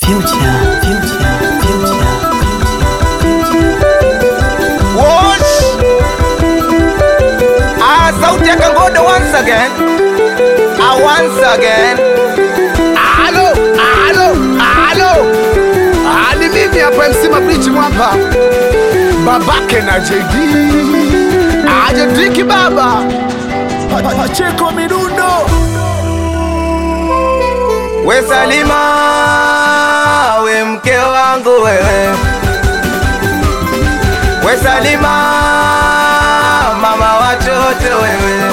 Future, future, future, Wash. Ah, sauti ya Kangodo once again. Ah, once again. Halo, halo, halo. Ah, ni mimi hapa MC Mabrichi mwamba. Babake na JD. Aje driki baba. Pa- pa- Pacheko midundo. We Salima, we mke wangu wewe. We Salima, mama watoto wewe.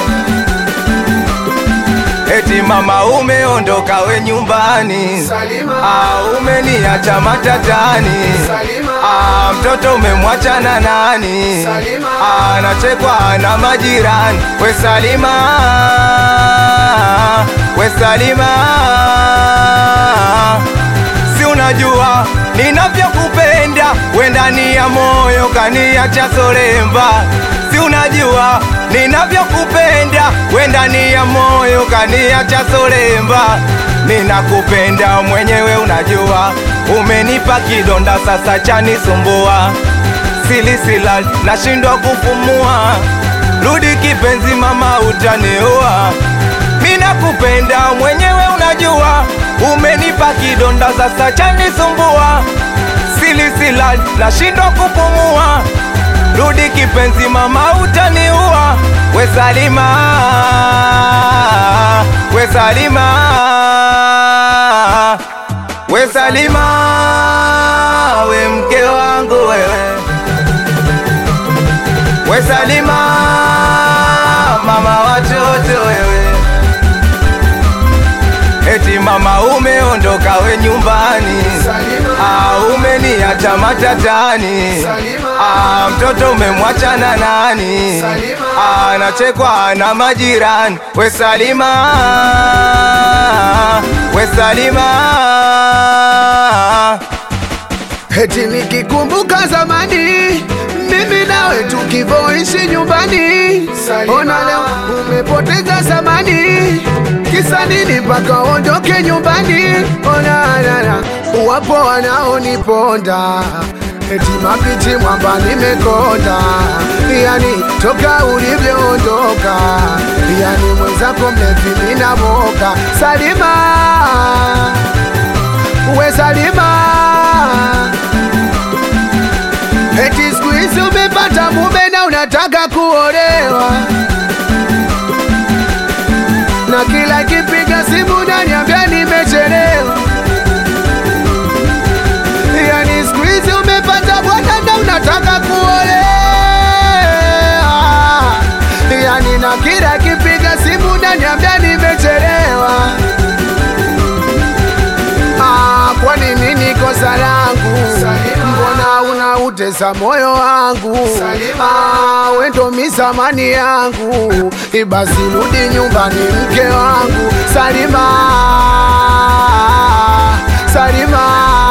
Eti mama umeondoka we nyumbani, Salima. ah, umeniacha matatani, Salima. ah, mtoto umemwacha na nani? Salima. Ah, anachekwa na majirani. We Salima, we Salima, si unajua ninavyokupenda, we ndani ya moyo kaniacha solemba. Si unajua ninavyokupenda, we ndani ya moyo kaniacha solemba. Ninakupenda mwenyewe, unajua umenipa kidonda, sasa chanisumbua silisila nashindwa kupumua. Rudi kipenzi, mama utaniua. Mina kupenda mwenyewe, unajua umenipa kidonda, sasa chanisumbua. Silisila nashindwa kupumua. Rudi kipenzi, mama utaniua. We Salima, we Salima, we Salima, we mke wangu wewe we Salima, mama watoto wewe. Eti mama umeondoka we nyumbani, Salima. ah, umeniacha matatani, Salima. ah, mtoto umemwacha na nani? Salima. Ah, nachekwa na majirani. We Salima, we Salima, Eti nikikumbuka zamani mimi nawe tukivyoishi nyumbani, ona leo umepoteza zamani, kisa nini mpaka ondoke nyumbani? Ona lala, wapo wanaoniponda eti mapichi mwamba nimekonda, yani toka ulivyoondoka, yani mwenzako mlevi minamoka. Salima, we Salima Eti siku hizi umepata mume na unataka kuolewa, na kila kipiga simu naniambia nimechelewa. Yani siku hizi umepata bwana na unataka kuolewa, yani na kila kipiga simu naniambia nimechelewa. Ah, kwani nini kosa langu? Mbona unautesa moyo wangu? Ah, we ndo mizamani yangu, ibasi rudi nyumbani mke wangu. Salima, Salima,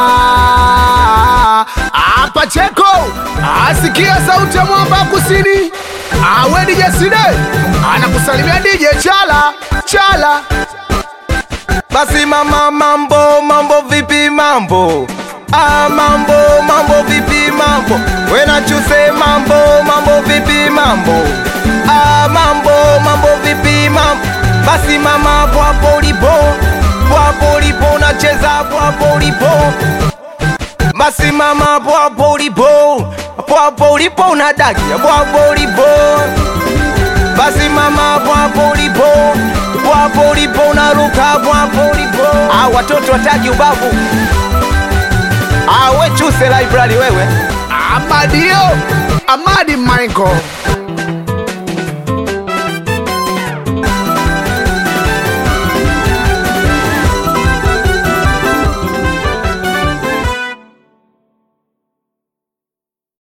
ah, Pacheko, asikia sauti ya mwamba kusini. Ah, we DJ Side anakusalimia DJ Chala Chala. basi mama, mambo mambo, vipi mambo? Ah, mambo mambo, vipi mambo? Wena chuse mambo mambo, vipi mambo? Ah, mambo mambo, vipi mambo? Basi mama, pwapo ulipo, pwapo ulipo, nacheza pwapo ulipo basi mama, pwapo ulipo, pwapo ulipo, unadakia pwapo ulipo basi mama, pwapo ulipo, pwapo ulipo, unaruka pwapo ulipo. Ah, watoto wataki ubavu. Ah, we chuse library wewe. Amadio Amadi Michael